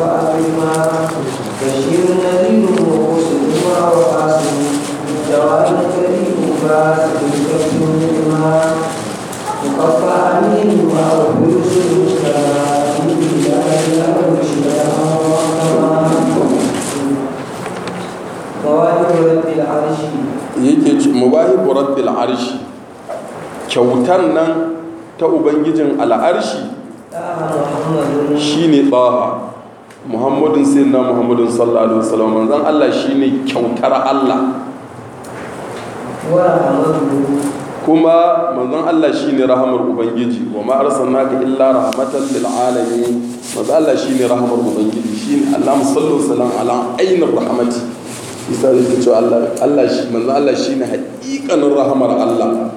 فأكرما بشير نذير ومرسلهما وقاسم جواد كريم فاسد كف منهما مقطع أمينهما وفلوس مواهب رب العرش yake mubahibu rabbil arshi kyautar nan ta ubangijin al'arshi محمد shine baha muhammadun sayyidina muhammadun sallallahu alaihi wasallam manzon Allah shine kyautar Allah ورحمته kuma manzon Allah shine rahamar ubangiji wa ma arsalnaka illa rahmatan lil alamin manzon Allah shine rahamar ubangiji shine Allah sallallahu alaihi wasallam ala ainir rahmati isa da ke cewa Allah Allah shi manzon Allah shine haƙiƙanin rahamar Allah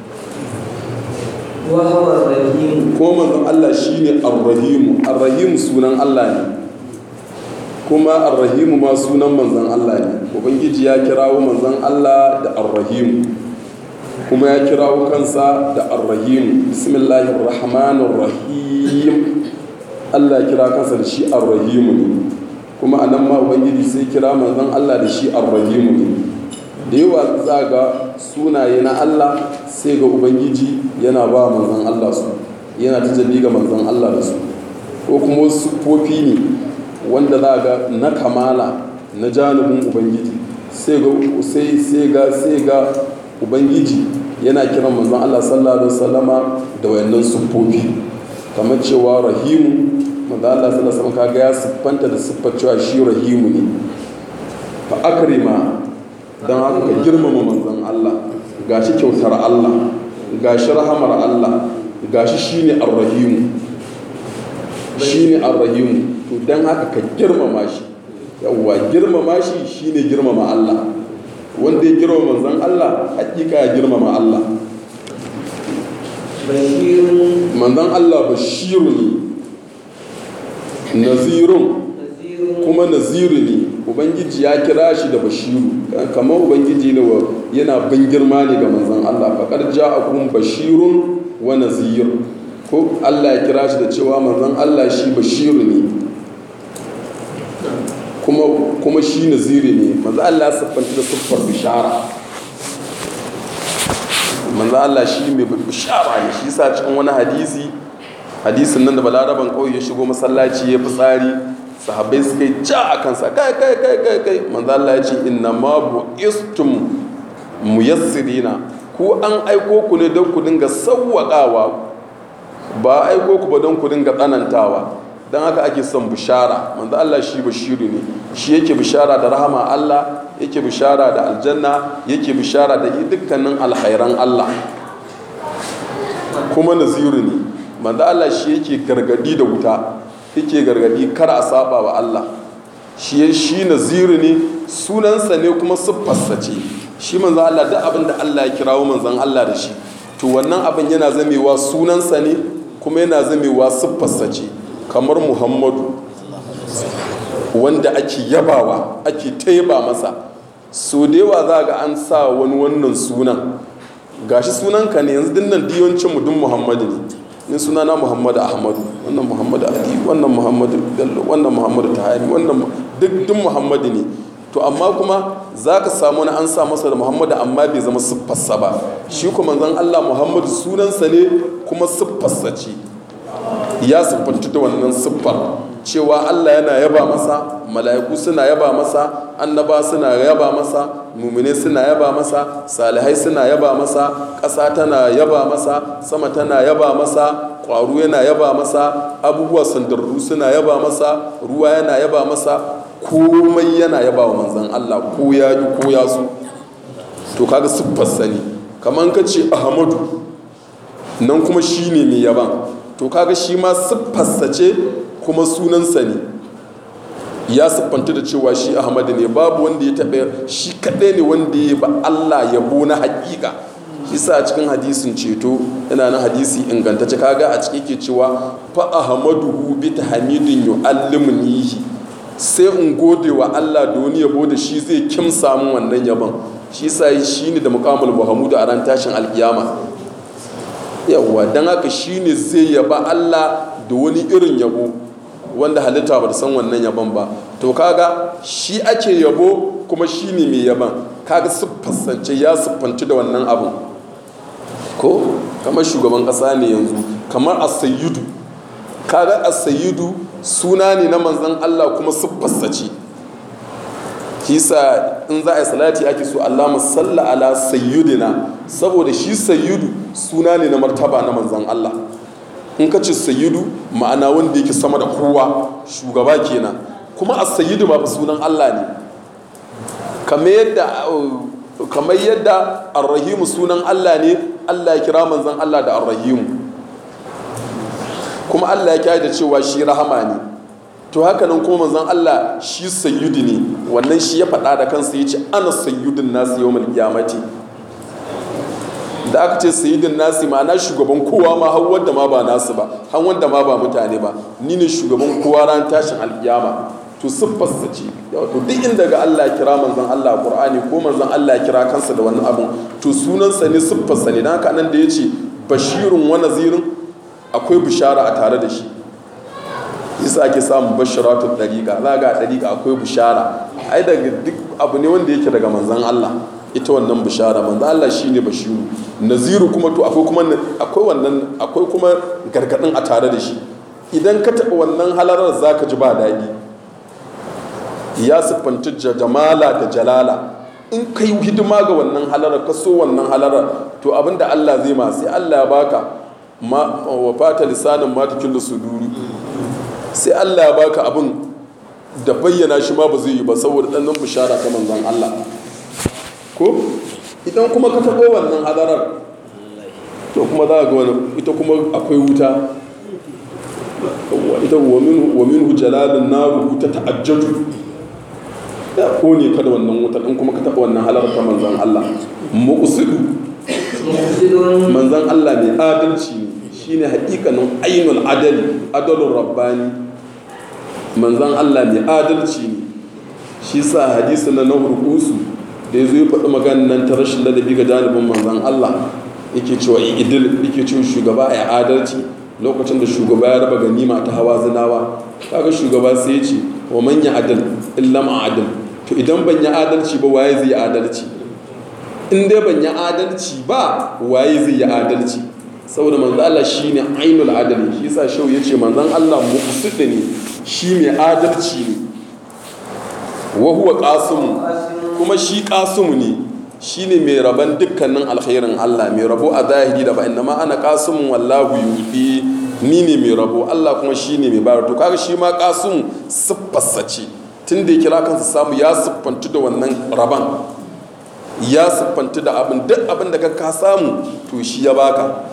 وهو الرحيم kuma manzon Allah shine ar-rahim ar-rahim sunan Allah ne kuma ar-rahim ma sunan manzon Allah ne ubangiji ya kirawo manzon Allah da ar-rahim kuma ya kirawo kansa da ar-rahim bismillahir rahmanir rahim Allah ya kira kansa da shi ar-rahim ne kuma anan ma ubangiji sai kira manzon Allah da shi ar-rahim ne da yawa za ga sunaye na Allah sai ga ubangiji yana ba manzon Allah su yana tajalli ga manzon Allah da su ko kuma wasu siffofi ne wanda za ga na kamala na janibin ubangiji sai ga sai sai ga sai ga ubangiji yana kiran manzon Allah sallallahu alaihi wasallama da wayannan siffofi kamar cewa rahimu manzon Allah sallallahu alaihi wasallam kaga ya siffanta da siffar cewa shi rahimu ne fa akrima don haka ka girmama manzon Allah gashi kyautar Allah gashi rahamar Allah gashi shine arrahimu shine arrahimu to don haka ka girmama shi yawwa girmama shi shine girmama Allah wanda ya girmama manzon Allah hakika ya girmama Allah بشير manzon Allah bashiru ne nazirun نذير kuma naziru ne ubangiji ya kira shi da bashiru kamar ubangiji ne wa yana bin girma ne ga manzon Allah faƙar ja'akum bashirun wa nazir ko Allah ya kira shi da cewa manzon Allah shi bashiru ne kuma kuma shi naziri ne manzon Allah ya siffanta da siffar bishara manzon Allah shi mai bishara ne shi sa cikin wani hadisi hadisin nan da balaraban ƙauye ya shigo masallaci ya fi tsari sahabbai suka yi ja a kansa kai kai kai kai kai manzo Allah ya ce inna ma bu'istum muyassirina ku an aiko ku ne don ku dinga sawwaƙawa ba aiko ku ba don ku dinga tsanantawa don haka ake son bishara manzo Allah shi bashiru ne shi yake bishara da rahama Allah yake bishara da aljanna yake bishara da dukkanin alkhairan Allah kuma naziru ne manzo Allah shi yake gargadi da wuta yake gargadi kar a saba wa Allah shi shi naziru ne sunansa ne kuma siffarsa ce shi manzo Allah duk abin da Allah ya kirawo manzon Allah da shi to wannan abin yana zamewa sunansa ne kuma yana zamewa siffarsa ce kamar Muhammadu wanda ake yabawa ake taiba masa so da yawa za ga an sa wani wannan sunan gashi sunanka ne yanzu dinnan diyoncin mu dun Muhammadu ne ni sunana Muhammadu Ahmadu wannan Muhammadu Ali wannan Muhammadu Bello wannan Muhammadu Tahari wannan duk duk Muhammadu ne to amma kuma za ka samu wani an sa masa da Muhammadu amma bai zama siffarsa ba shi kuma manzon Allah Muhammadu sunansa ne kuma siffarsa ce ya siffanta da wannan siffar cewa Allah yana yaba masa mala'iku suna yaba masa annaba suna yaba masa mumine suna yaba masa salihai suna yaba masa ƙasa tana yaba masa sama tana yaba masa ƙwaro yana yaba masa abubuwa sandarru suna yaba masa ruwa yana yaba masa komai yana yaba wa manzan Allah ko ya ji ko ya so to kaga siffar sani kamar ka ce ahmadu nan kuma shine mai yaban to kaga shi ma siffarsa ce kuma sunansa ne ya siffanta da cewa shi ahmadu ne babu wanda ya taɓa shi kaɗai ne wanda ya ba allah yabo na haƙiƙa shi sa a cikin hadisin ceto yana na hadisi ingantacce kaga a ciki ke cewa fa ahmaduhu bi tahmidin yu'allimnihi sai in gode wa allah da wani yabo da shi zai kim samun wannan yabon shi sa shi ne da mukamul muhammadu a ran tashin alkiyama yawwa don haka shi ne zai yaba allah da wani irin yabo wanda halitta ba da san wannan yaban ba to kaga shi ake yabo kuma shi ne mai yaban kaga siffasance ya siffanci da wannan abin ko kamar shugaban ƙasa ne yanzu kamar asayidu kaga asayidu suna ne na manzan Allah kuma siffarsa ce kisa in za a yi salati ake so Allah musalla ala sayyidina saboda shi sayyidu suna ne na martaba na manzan Allah in ka ce sayyidu ma'ana wanda yake sama da kowa shugaba kenan kuma a sayyidu ba sunan Allah ne kamar yadda kamar yadda arrahimu sunan Allah ne Allah ya kira manzan Allah da arrahimu kuma Allah ya kira da cewa shi rahama ne to haka nan kuma manzon Allah shi sayyidi ne wannan shi ya faɗa da kansa ya ce ana sayyidin nasi yawmal qiyamati da aka ce sayyidin nasi ma'ana shugaban kowa ma har wanda ma ba nasu ba har wanda ma ba mutane ba ni ne shugaban kowa ran tashin alkiyama to siffarsa ce to duk inda ga Allah kira manzon Allah Qur'ani ko manzon Allah kira kansa da wannan abun to sunansa ne siffarsa ne dan haka nan da yace bashirun wa nazirin akwai bishara a tare da shi yasa ake samun bashiratun dariƙa za ga dariƙa akwai bishara ai daga duk abu ne wanda yake daga manzan Allah ita wannan bishara manzan Allah shine bashiru naziru kuma to akwai kuma akwai wannan akwai kuma gargadin a tare da shi idan ka taɓa wannan halarar zaka ji ba daɗi ya siffanta jamala da jalala in kai hidima ga wannan halarar ka so wannan halarar to abinda Allah zai ma sai Allah ya baka ma wa fata lisanin matakin da suduru sai Allah ya baka abin da bayyana shi ma ba zai yi ba saboda ɗannan bishara ta manzan Allah ko idan kuma ka taɓo wannan hadarar to kuma za ga wani ita kuma akwai wuta ita wa minhu jalalin naru ta ta'ajjaju ya kone ka da wannan wutar in kuma ka taɓa wannan halarar ta manzan Allah muqsidu manzan Allah mai adalci ne shine haƙiƙanin ainul adali adalun rabbani manzan Allah mai adalci ne shi sa hadisi na na hurkusu da ya zo ya faɗi maganin nan ta rashin ladabi ga janibin manzan Allah yake cewa idil yake cewa shugaba ya adalci lokacin da shugaba ya raba ganima ta hawa zinawa kaga shugaba sai ya ce wa manya adal illa adal to idan ban yi adalci ba waye zai yi adalci in dai ban yi adalci ba waye zai yi adalci saboda manzan Allah shine ainul adali shi sa shau yace manzan Allah muqsid ne shi mai adalci ne wa huwa qasimu kuma shi qasimu ne shine mai raban dukkanin alkhairin Allah mai rabo a zahiri da ba inna ma ana qasimun wallahu yufi ni ne mai rabo Allah kuma shine mai bayar to kaga shi ma qasimu siffarsa ce tun da ya kira kansa samu ya siffantu da wannan raban ya siffantu da abin duk abin da ka samu to shi ya baka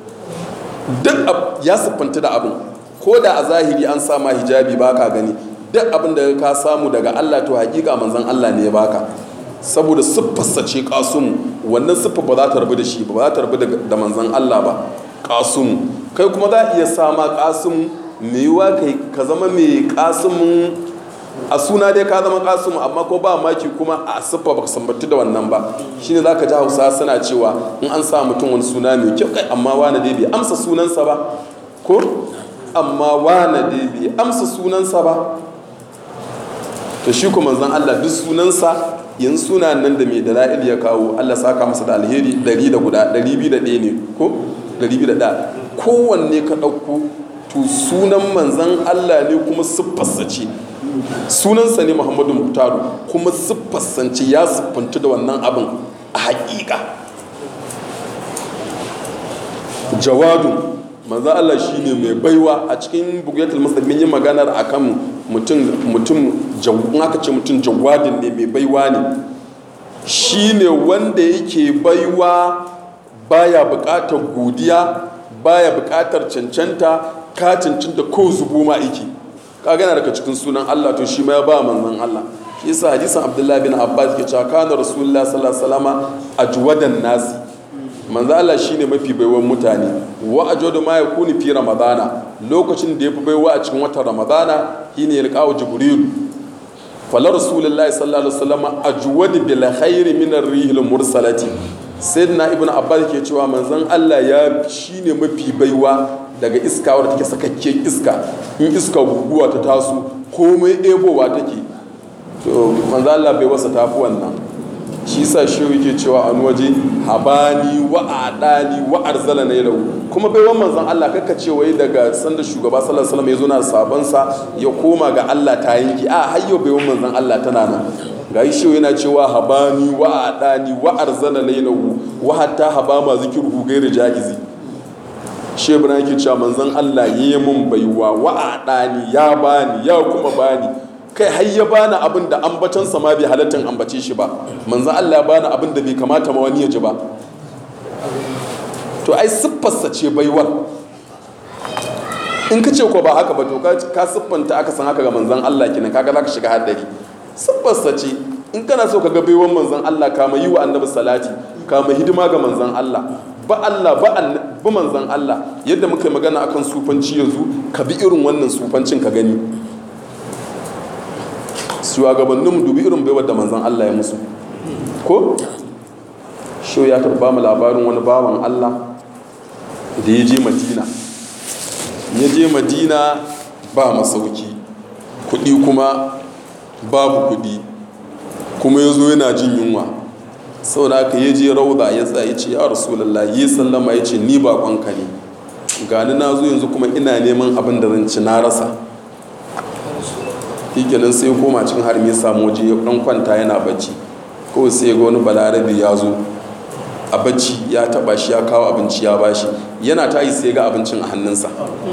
duk ya siffantu da abin ko da a zahiri an sama hijabi baka gani duk abin da ka samu daga Allah to hakika manzon Allah ne ya baka saboda siffarsa ce kasumu wannan siffa ba za ta rabu da shi ba za ta rabu da manzon Allah ba kasumu kai kuma za a iya sama kasumu mai yiwa kai ka zama mai kasumun a suna dai ka zama kasumu amma ko ba maki kuma a siffa ba sambatu da wannan ba shine za ka ji hausa suna cewa in an sa mutum wani suna mai kyau kai amma wani dai bai amsa sunansa ba ko amma wane dai bai amsa sunansa ba to shi kuma zan Allah duk sunansa yin suna nan da mai dala'il ya kawo Allah saka masa da alheri ɗari da guda ɗari biyu da ɗaya ne ko ɗari biyu da ɗaya kowanne ka ɗauko to sunan manzan Allah ne kuma siffarsa ce sunansa ne Muhammadu Muktaru kuma siffarsance ya siffanci da wannan abin a haƙiƙa jawadun manzo Allah shine mai baiwa a cikin bugiyatul muslimin yin maganar akan mutum mutum in aka ce mutum jawadin ne mai baiwa ne shine wanda yake baiwa baya buƙatar godiya baya buƙatar cancanta ka cancanta ko zubo ma yake ka gana daga cikin sunan Allah to shi ma ya ba manzon Allah shi yasa hadisin Abdullahi bin Abbas ke cewa kana Rasulullah sallallahu alaihi wasallama ajwadan nasi manzo Allah shine mafi baiwan mutane wa ajodu ma yakuni fi ramadana lokacin da yafi baiwa a cikin watan ramadana shine yalqawu jibril fala rasulullahi sallallahu alaihi wasallam ajwad bil khairi min ar-rihil mursalati sayyidina ibnu abbas ke cewa manzon Allah ya shine mafi baiwa daga iska wadda take sakakken iska in iska guguwa ta taso komai ebowa take to manzo Allah bai wasa tafi wannan shi sa shi yake cewa an waje habani wa adani wa arzala na yau kuma bai wannan manzon Allah kaka ce wai daga sanda shugaba sallallahu alaihi wasallam ya zo na sabon sa ya koma ga Allah ta yanki a hayyo bai wannan manzon Allah tana nan ga shi yana cewa habani wa adani wa arzala na yau wa hatta habama zikruhu gairu jaizi shi ibrahim yake cewa manzon Allah yayi mun baiwa wa adani ya bani ya kuma bani kai har ya bani abin da ambatansa ma bai halattan ambace shi ba manzo Allah ya bani abin da bai kamata ma wani ya ji ba to ai siffarsa ce baiwar in ka ce ko ba haka ba to ka siffanta aka san haka ga manzon Allah kenan kaga zaka shiga haddari siffarsa ce in kana so ka ga baiwar manzon Allah kama yi wa annabi salati kama hidima ga manzon Allah ba Allah ba ba manzon Allah yadda muka yi magana akan sufanci yanzu ka bi irin wannan sufancin ka gani shugabanninmu dubi irin baiwar da manzan Allah ya musu ko shi ya taɓa mu labarin wani bawan Allah da ya je madina ya je madina ba masauki kuɗi kuma babu kuɗi kuma ya zo yana jin yunwa sau da aka ya je rauda ya tsaye ce ya rasulallah ya sallama ya ce ni baƙonka ne gani na zo yanzu kuma ina neman abin da zan ci na rasa nan sai koma cikin harmi samu waje ya dan kwanta yana bacci kawai sai ga wani balarabe ya zo a bacci ya taba shi ya kawo abinci ya bashi yana ta yi sai ga abincin a hannunsa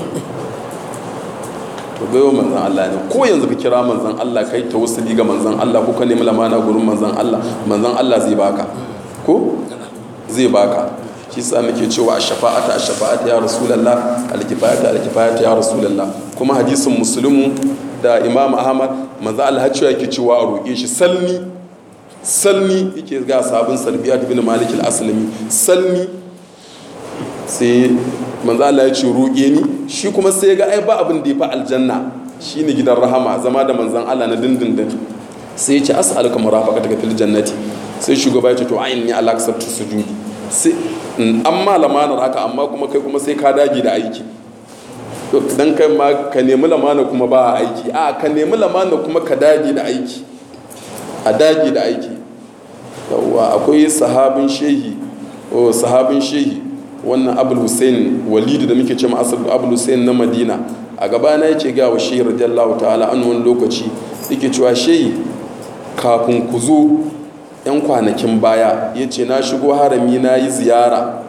to baiwa manzan Allah ne ko yanzu ka kira manzan Allah kai ta wasu ga manzan Allah ko ka nemi lamana gurin manzan Allah manzan Allah zai baka ko zai baka shi sa muke cewa shafa'ata shafa'ata ya rasulullah alkifayata alkifayata ya rasulullah kuma hadisin muslimu da imam ahmad manzo Allah cewa yake cewa a roƙe shi salni salni yake ga sabon salbiyat bin malik al-aslami salni sai manzo Allah ya ce roƙe ni shi kuma sai ga ai ba abin da ya fi aljanna shine gidan rahama zama da manzon Allah na dindindin sai ya ce as'aluka murafaqataka fil jannati sai shugaba ya ce to ayin ni ala kasabtu sujudi sai an malamanar haka amma kuma kai kuma sai ka dage da aiki dan kai ma ka nemi lamana kuma ba aiki a ka nemi lamana kuma ka dage da aiki a dage da aiki yawwa akwai sahabin shehi o sahabin shehi wannan abul hussein walidu da muke ce ma asal abul hussein na madina a gabana yake ga wa shehi radiyallahu ta'ala an wani lokaci yake cewa shehi kafin ku zo yan kwanakin baya ya ce na shigo harami na yi ziyara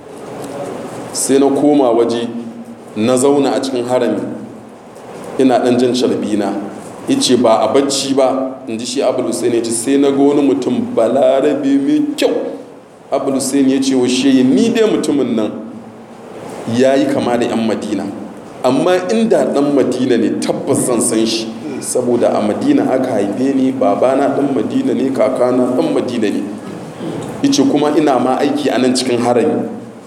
sai na koma waje na zauna a cikin harami ina dan jan sharbina yace ba a bacci ba in ji shi abul hussein ya ce sai na ga wani mutum balarabe mai kyau abul hussein ya ce wa shehi ni dai mutumin nan ya yi kama da yan madina amma inda dan madina ne tabbas zan san shi saboda a madina aka haife ni babana dan madina ne kakana dan madina ne yace kuma ina ma aiki a nan cikin harami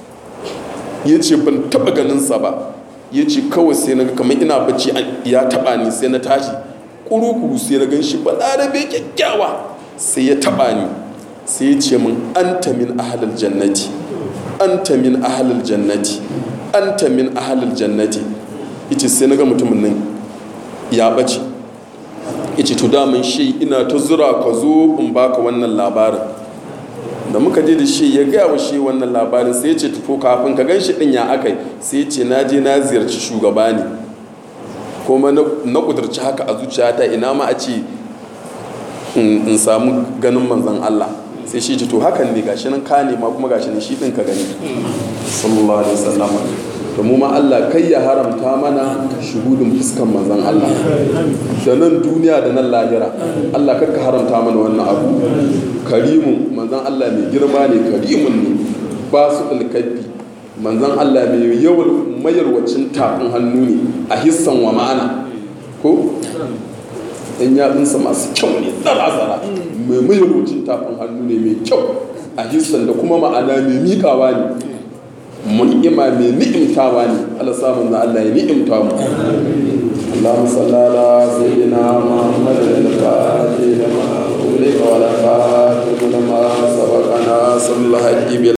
ya ce ban taba ganinsa ba ya ce kawai sai na kamar ina bacci ya taba ni sai na tashi kuru-kuru sai na gan shi ba larabe kyakkyawa sai ya taba ni sai ya ce min anta min ahalal jannati anta min ahalal jannati anta min ahalal jannati yace sai na ga mutumin nan ya bace yace to daman shi ina ta zura ka zo in baka wannan labarin da muka je da shi ya gaya wa shi wannan labarin sai ya ce tufo kafin ka gan shi din ya akai sai ya ce na je na ziyarci shugaba ne kuma na kudurci haka a zuciyata ina ma a ce in samu ganin manzan Allah sai shi ce to hakan ne gashi nan ka nema kuma gashi ne shi din ka gani sallallahu alaihi wasallam to mu ma Allah kai ya haramta mana shuhudin fuskan manzan Allah da nan duniya da nan lahira Allah kar ka haramta mana wannan abu karimun manzan Allah mai girma ne karimun ne ba su alkafi manzan Allah mai yawan mayarwacin tafin hannu ne a hissan wa ma'ana ko yan yatsunsa masu kyau ne tsara-tsara mai mayarwacin tafin hannu ne mai kyau a hissan da kuma ma'ana mai miƙawa ne mun'ima mai ni'imtawa ne Allah samun da Allah ya ni'imta mu اللهم صل على سيدنا محمد الفاتح لما أغلق ولا فاتح لما سبقنا صلى الله عليه